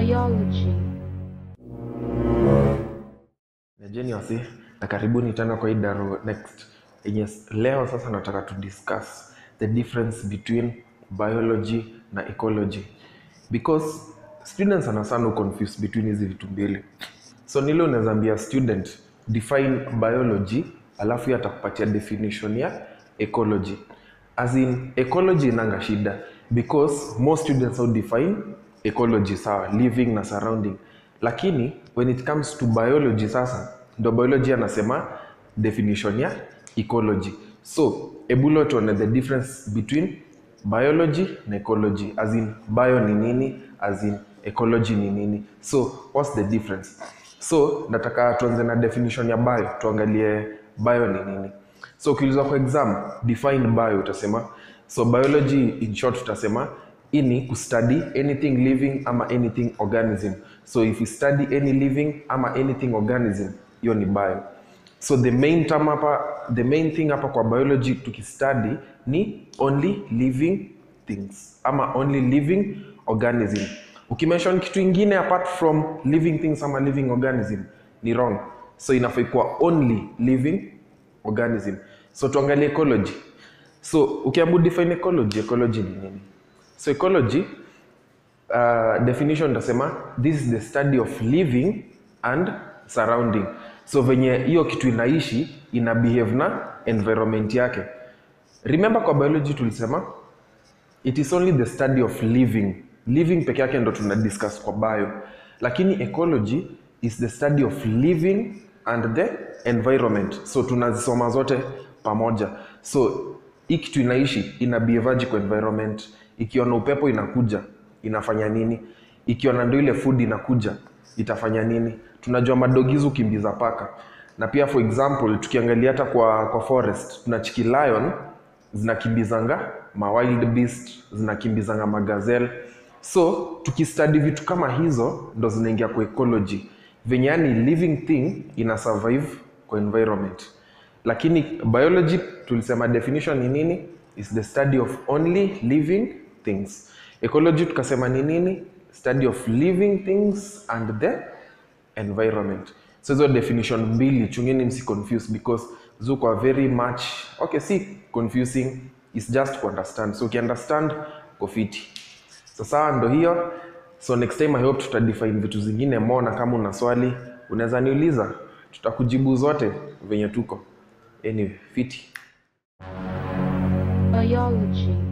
Biology. Najeni wasi na karibuni tena kwa hii Daro Next. Yenye leo sasa nataka to discuss the difference between biology na ecology because students sana sana confuse between hizi vitu mbili. So nile unaweza ambia student define biology alafu yeye atakupatia definition ya ecology. As in ecology inanga shida because most students will define ecology sawa, living na surrounding, lakini when it comes to biology sasa ndo biology anasema definition ya ecology. So ebulo tuone the difference between biology na ecology, as in bio ni nini, as in ecology ni nini. So what's the difference? So nataka tuanze na definition ya bio, tuangalie bio ni nini. So ukiulizwa kwa exam define bio utasema so biology in short utasema ini kustudy anything living ama anything organism. So if you study any living ama anything organism, hiyo ni bio. So the main term hapa, the main thing hapa kwa biology tukistudy ni only living things ama only living organism. Ukimention kitu ingine apart from living things ama living organism ni wrong. So inafaa kuwa only living organism. So tuangalie ecology. So ukiambu define ecology, ecology ni nini? So ecology uh, definition tasema this is the study of living and surrounding. So venye hiyo kitu inaishi ina behave na environment yake. Remember kwa biology tulisema it is only the study of living. Living peke yake ndo tuna discuss kwa bio, lakini ecology is the study of living and the environment. So tunazisoma zote pamoja. So hii kitu inaishi ina behavior kwa environment. Ikiona upepo inakuja inafanya nini? Ikiona ndo ile food inakuja itafanya nini? Tunajua madogizi ukimbiza paka, na pia for example tukiangalia hata kwa, kwa forest tuna chiki lion zinakimbizanga ma wild beast zinakimbizanga magazelle. So tukistudy vitu kama hizo ndo zinaingia kwa ecology, venye yani living thing ina survive kwa environment. Lakini biology tulisema definition ni nini? Is the study of only living things. Ecology tukasema ni nini? Study of living things and the environment. So hizo definition mbili chungeni msi confuse because zuko are very much okay, si confusing, is just to understand. So ukiunderstand uko fiti. Sasa ndo hiyo. So next time I hope tutadefine vitu zingine more, na kama una swali unaweza niuliza, tutakujibu zote venye tuko. Anyway, fiti. Biology.